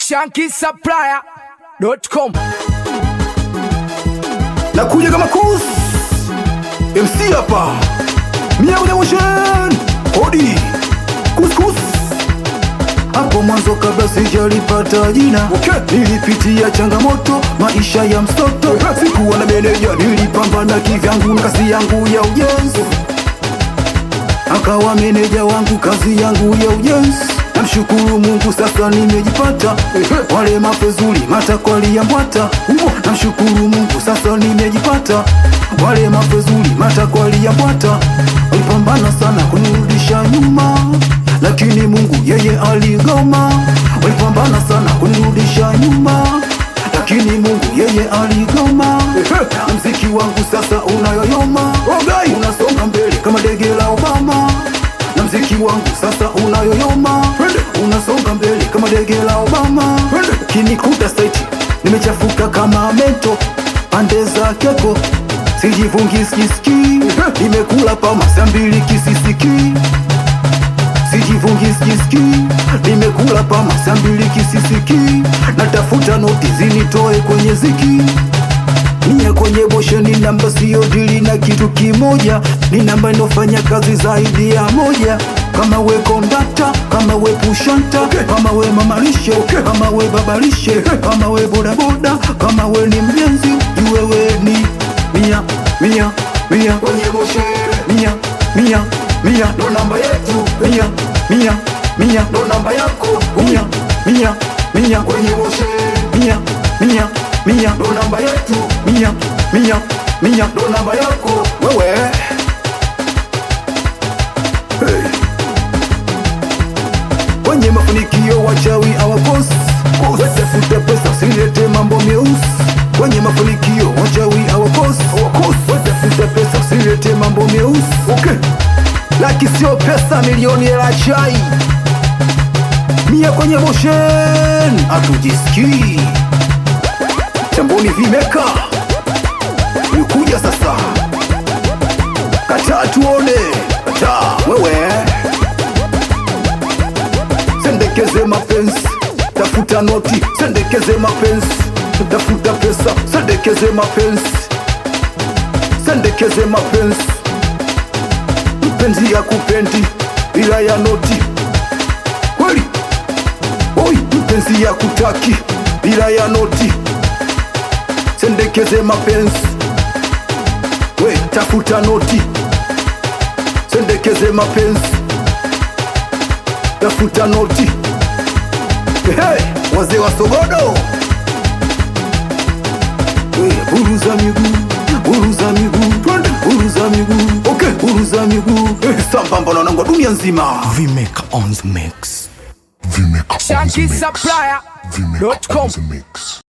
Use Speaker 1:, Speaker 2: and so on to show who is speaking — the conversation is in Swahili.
Speaker 1: shankisupplier.com
Speaker 2: nakuja kama kus MC hapa mia moja motion hodi kuskus hapo mwanzo kabla sijalipata jina okay. nilipitia changamoto maisha ya msoto sikuwa na meneja nilipambana kivyangu na kazi yangu ya ujenzi akawa meneja wangu kazi yangu ya ujenzi namshukuru mungu sasa nimejipata wale mapezuri matakwali ya mbwata namshukuru mungu sasa nimejipata wale mapezuri matakwali ya mbwata walipambana sana kunirudisha nyuma lakini mungu yeye aligoma walipambana sana kunirudisha nyuma lakini mungu yeye aligoma mziki wangu sasa unayoyoma unasonga mbele kama dege la obama na mziki wangu sasa unayoyoma unasonga mbele kama dege la obama kinikuta saiti nimechafuka kama mento pande za keko sijivungi skiski nimekula pama saa mbili kisisiki sijivungi skiski nimekula pama saa mbili kisisiki natafuta noti zinitoe kwenye ziki Nia kwenye boshe ni namba siyo dili na kitu kimoja, ni namba inofanya kazi zaidi ya moja. Kama we kondakta, kama we pushanta, kama we mamalishe, kama we babalishe, kama we bodaboda, kama we ni mjenzi, jue we ni mia mia mia kwenye boshe, mia mia mia ndo namba yetu, mia mia mia ndo namba yako, mia mia mia kwenye boshe, mia mia mia ndo namba yetu, mia mia mia ndo namba yako wewe. Hey. Kwenye mafanikio wachawi hawakosi, watafuta pesa silete mambo meusi. Kwenye mafanikio wachawi hawakosi, watafuta pesa silete mambo meusi. Okay. Laki sio pesa, milioni hela chai, mia kwenye motion, hatujisikii chamboni vimeka nikuja sasa kataa tuone kataa wewe sendekeze mapenzi tafuta noti sendekeze mapenzi tafuta pesa sendekeze mapenzi sendekeze mapenzi mpenzi ya kupendi bila ya noti kweli oi mpenzi ya kutaki bila ya noti sendekeze mapenzi we tafuta noti sendekeze mapenzi tafuta noti hey, wazee wa sogodo we, buruza miguu buruza miguu twende buruza miguu okay buruza miguu hey, sambamba na wanangu wa dunia nzima
Speaker 3: Vimeka on the mix.
Speaker 1: shankisupplier.com
Speaker 3: Vimeka on the mix.